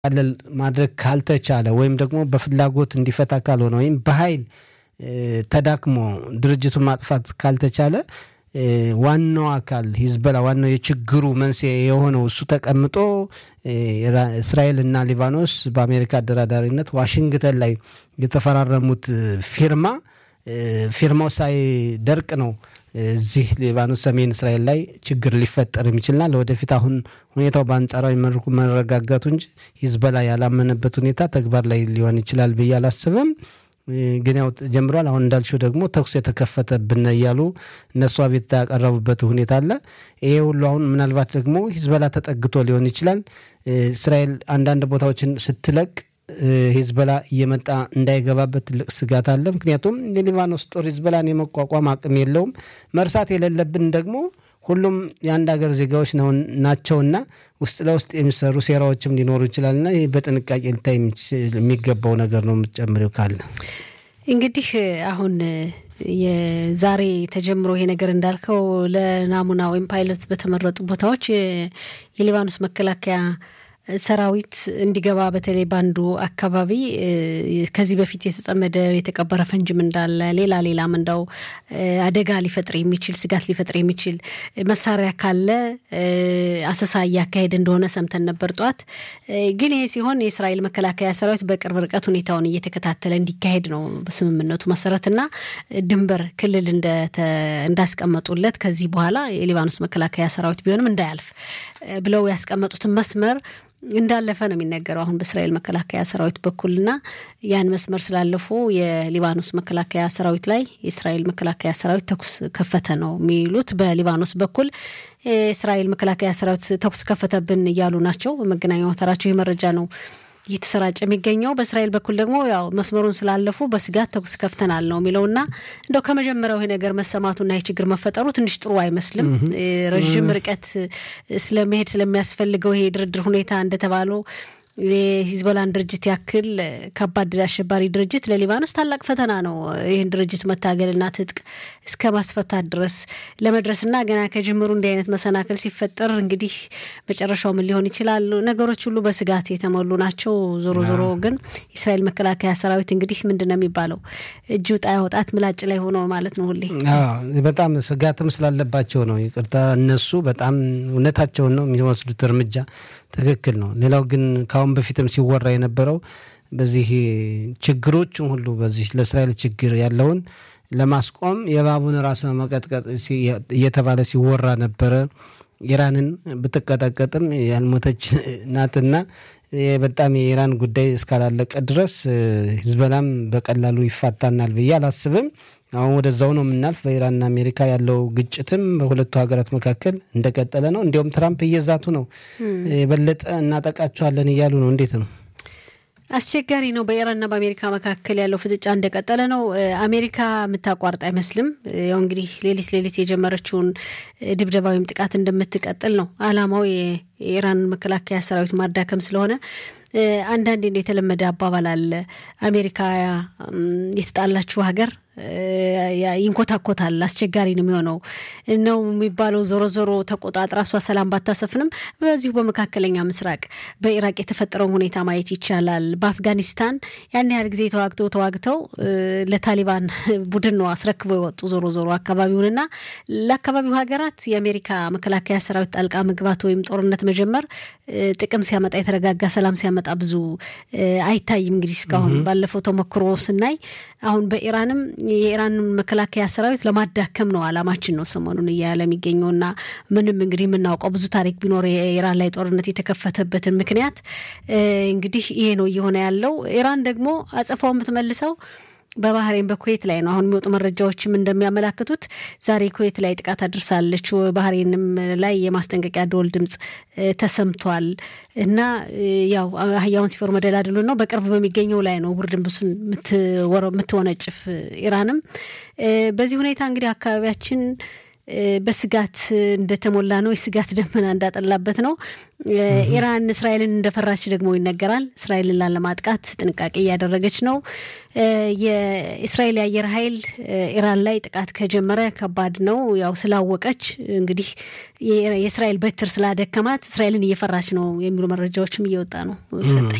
እንዲቃለል ማድረግ ካልተቻለ ወይም ደግሞ በፍላጎት እንዲፈታ ካልሆነ ወይም በኃይል ተዳክሞ ድርጅቱን ማጥፋት ካልተቻለ ዋናው አካል ሂዝበላ ዋናው የችግሩ መንስኤ የሆነው እሱ ተቀምጦ እስራኤል እና ሊባኖስ በአሜሪካ አደራዳሪነት ዋሽንግተን ላይ የተፈራረሙት ፊርማ ፊርማው ሳይደርቅ ነው እዚህ ሊባኖስ ሰሜን እስራኤል ላይ ችግር ሊፈጠር የሚችልና ለወደፊት አሁን ሁኔታው በአንጻራዊ መልኩ መረጋጋቱ እንጂ ሂዝበላ ያላመነበት ሁኔታ ተግባር ላይ ሊሆን ይችላል ብዬ አላስብም። ግን ያው ጀምሯል። አሁን እንዳልሽው ደግሞ ተኩስ የተከፈተብን እያሉ እነሱ አቤቱታ ያቀረቡበት ሁኔታ አለ። ይሄ ሁሉ አሁን ምናልባት ደግሞ ሂዝበላ ተጠግቶ ሊሆን ይችላል። እስራኤል አንዳንድ ቦታዎችን ስትለቅ ሂዝበላ እየመጣ እንዳይገባበት ትልቅ ስጋት አለ። ምክንያቱም የሊባኖስ ጦር ሂዝበላን የመቋቋም አቅም የለውም። መርሳት የሌለብን ደግሞ ሁሉም የአንድ ሀገር ዜጋዎች ናቸውና ውስጥ ለውስጥ የሚሰሩ ሴራዎችም ሊኖሩ ይችላልና ይህ በጥንቃቄ ልታይ የሚገባው ነገር ነው። የምትጨምሪው ካለ እንግዲህ አሁን የዛሬ ተጀምሮ ይሄ ነገር እንዳልከው ለናሙና ወይም ፓይለት በተመረጡ ቦታዎች የሊባኖስ መከላከያ ሰራዊት እንዲገባ በተለይ በአንዱ አካባቢ ከዚህ በፊት የተጠመደ የተቀበረ ፈንጅም እንዳለ ሌላ ሌላም እንዳው አደጋ ሊፈጥር የሚችል ስጋት ሊፈጥር የሚችል መሳሪያ ካለ አሰሳ እያካሄደ እንደሆነ ሰምተን ነበር ጠዋት። ግን ይሄ ሲሆን የእስራኤል መከላከያ ሰራዊት በቅርብ ርቀት ሁኔታውን እየተከታተለ እንዲካሄድ ነው በስምምነቱ መሰረትና ድንበር ክልል እንዳስቀመጡለት ከዚህ በኋላ የሊባኖስ መከላከያ ሰራዊት ቢሆንም እንዳያልፍ ብለው ያስቀመጡትን መስመር እንዳለፈ ነው የሚነገረው አሁን በእስራኤል መከላከያ ሰራዊት በኩልና ያን መስመር ስላለፉ የሊባኖስ መከላከያ ሰራዊት ላይ የእስራኤል መከላከያ ሰራዊት ተኩስ ከፈተ ነው የሚሉት። በሊባኖስ በኩል የእስራኤል መከላከያ ሰራዊት ተኩስ ከፈተብን እያሉ ናቸው። በመገናኛ አውታራቸው ይህ መረጃ ነው እየተሰራጨ የሚገኘው በእስራኤል በኩል ደግሞ ያው መስመሩን ስላለፉ በስጋት ተኩስ ከፍተናል ነው የሚለውና እንደው ከመጀመሪያው ይሄ ነገር መሰማቱና ይህ ችግር መፈጠሩ ትንሽ ጥሩ አይመስልም። ረዥም ርቀት ስለመሄድ ስለሚያስፈልገው ይሄ ድርድር ሁኔታ እንደተባለው የሂዝቦላን ድርጅት ያክል ከባድ አሸባሪ ድርጅት ለሊባኖስ ታላቅ ፈተና ነው። ይህን ድርጅት መታገልና ትጥቅ እስከ ማስፈታት ድረስ ለመድረስና ገና ከጅምሩ እንዲህ አይነት መሰናክል ሲፈጠር እንግዲህ መጨረሻው ምን ሊሆን ይችላል? ነገሮች ሁሉ በስጋት የተሞሉ ናቸው። ዞሮ ዞሮ ግን የእስራኤል መከላከያ ሰራዊት እንግዲህ ምንድን ነው የሚባለው እጅ ውጣ ያወጣት ምላጭ ላይ ሆኖ ማለት ነው። ሁሌ በጣም ስጋትም ስላለባቸው ነው። ይቅርታ እነሱ በጣም እውነታቸውን ነው የሚወስዱት እርምጃ ትክክል ነው። ሌላው ግን ከአሁን በፊትም ሲወራ የነበረው በዚህ ችግሮችን ሁሉ በዚህ ለእስራኤል ችግር ያለውን ለማስቆም የእባቡን ራስ መቀጥቀጥ እየተባለ ሲወራ ነበረ። ኢራንን ብትቀጠቀጥም ያልሞተች ናትና በጣም የኢራን ጉዳይ እስካላለቀ ድረስ ሂዝበላም በቀላሉ ይፋታናል ብዬ አላስብም። አሁን ወደዛው ነው የምናልፍ። በኢራንና አሜሪካ ያለው ግጭትም በሁለቱ ሀገራት መካከል እንደቀጠለ ነው። እንዲሁም ትራምፕ እየዛቱ ነው፣ የበለጠ እናጠቃቸዋለን እያሉ ነው። እንዴት ነው? አስቸጋሪ ነው። በኢራንና በአሜሪካ መካከል ያለው ፍጥጫ እንደቀጠለ ነው። አሜሪካ የምታቋርጥ አይመስልም። ያው እንግዲህ ሌሊት ሌሊት የጀመረችውን ድብደባ ወይም ጥቃት እንደምትቀጥል ነው አላማው የኢራን መከላከያ ሰራዊት ማዳከም ስለሆነ አንዳንዴ የተለመደ አባባል አለ። አሜሪካ የተጣላችው ሀገር ይንኮታኮታል፣ አስቸጋሪ ነው የሚሆነው ነው የሚባለው። ዞሮ ዞሮ ተቆጣጥራ እሷ ሰላም ባታሰፍንም በዚሁ በመካከለኛ ምስራቅ በኢራቅ የተፈጠረውን ሁኔታ ማየት ይቻላል። በአፍጋኒስታን ያን ያህል ጊዜ ተዋግተው ተዋግተው ለታሊባን ቡድን ነው አስረክበው የወጡ ዞሮ ዞሮ አካባቢውንና ለአካባቢው ሀገራት የአሜሪካ መከላከያ ሰራዊት ጣልቃ መግባት ወይም ጦርነት መጀመር ጥቅም ሲያመጣ የተረጋጋ ሰላም ሲያመጣ ብዙ አይታይም። እንግዲህ እስካሁን ባለፈው ተሞክሮ ስናይ አሁን በኢራንም የኢራን መከላከያ ሰራዊት ለማዳከም ነው አላማችን ነው ሰሞኑን እያለ የሚገኘውና ምንም እንግዲህ የምናውቀው ብዙ ታሪክ ቢኖር የኢራን ላይ ጦርነት የተከፈተበትን ምክንያት እንግዲህ ይሄ ነው እየሆነ ያለው። ኢራን ደግሞ አጸፋው የምትመልሰው በባህሬን በኩዌት ላይ ነው። አሁን የሚወጡ መረጃዎችም እንደሚያመላክቱት ዛሬ ኩዌት ላይ ጥቃት አድርሳለች። ባህሬንም ላይ የማስጠንቀቂያ ደወል ድምፅ ተሰምቷል እና ያው አህያውን ሲፈሩ መደላድሉ ነው። በቅርብ በሚገኘው ላይ ነው ውርድንብሱን የምትወነጭፍ ኢራንም። በዚህ ሁኔታ እንግዲህ አካባቢያችን በስጋት እንደተሞላ ነው። የስጋት ደመና እንዳጠላበት ነው። ኢራን እስራኤልን እንደፈራች ደግሞ ይነገራል። እስራኤልን ላለማጥቃት ጥንቃቄ እያደረገች ነው። የእስራኤል የአየር ኃይል ኢራን ላይ ጥቃት ከጀመረ ከባድ ነው። ያው ስላወቀች እንግዲህ የእስራኤል በትር ስላደከማት እስራኤልን እየፈራች ነው የሚሉ መረጃዎችም እየወጣ ነው። ሰጠኝ